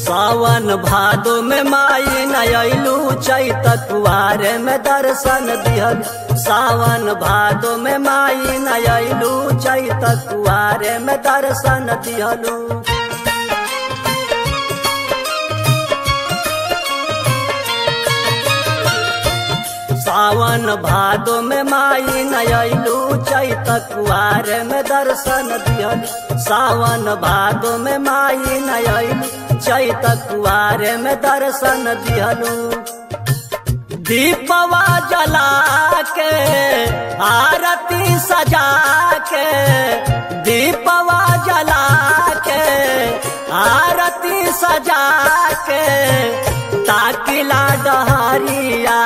सावन भादो में माई नयलू चैत कुआरे में दर्शन दिहल सावन भादो में माई नयलू चैत कुआरे में दर्शन दिहलू सावन भादो में माई नयलू चैत कुआरे में दर्शन दिहल सावन भादो में माई नयलू चैत कुआरे में दर्शन दिहलू दीपवा जला के आरती सजा के दीपवा जला के आरती सजा के ताकिला डहरिया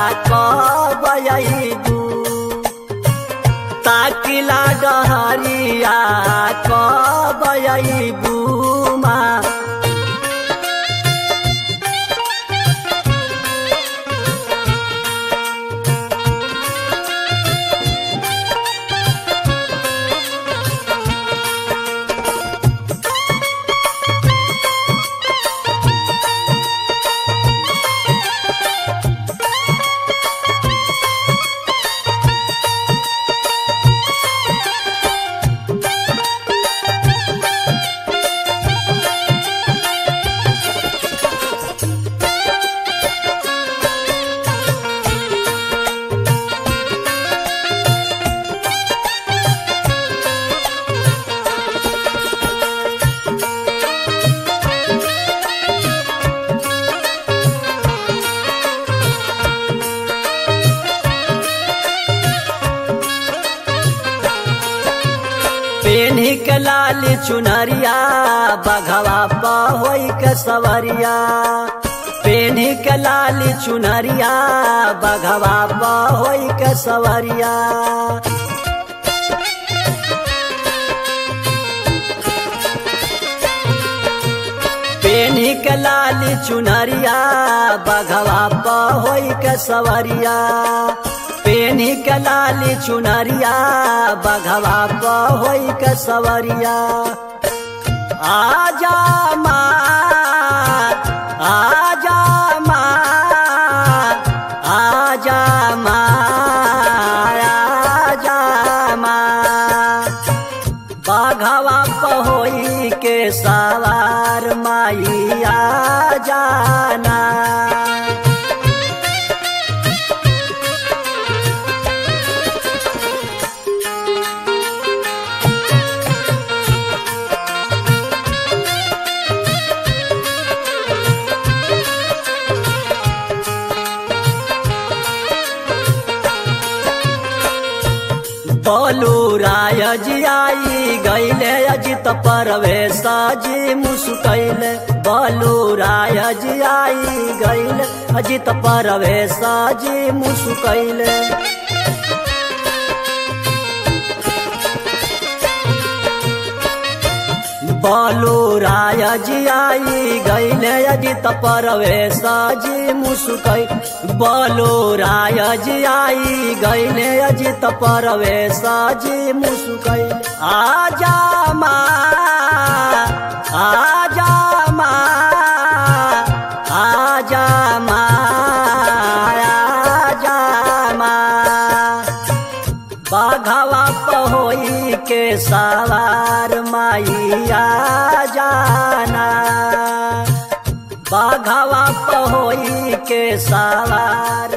कबू ताकिला डहरिया कबू माँ पेन्ही के लाल चुनरिया बघवा पहोई के सवरिया पेन्ही के लाल चुनरिया बघवा पहोई के सवरिया पेन्ही के लाल चुनरिया बघवा पहोई के सवरिया पेनी के लाली चुनरिया बघवा पहोई के सवरिया आजा माँ आजा माँ आजा माँ आजा माँ बघवा पहोई के सवार माई आ जाना बोलू राय जी आई गैले अजित परवेश जी मुस्कैले बोलू राय जी आई गैले अजित परवेश जी मुस्कैले बोलू राय जी आई गैले अजित परवेश जी मुस्कै बोलू राय जी आई गैले अजित परवेश जी मुस्कै आजा माँ आजा माँ आजा माँ आजा माँ बाघवा पहोई के सवार माइया जाना बाघवा पहोई के सवार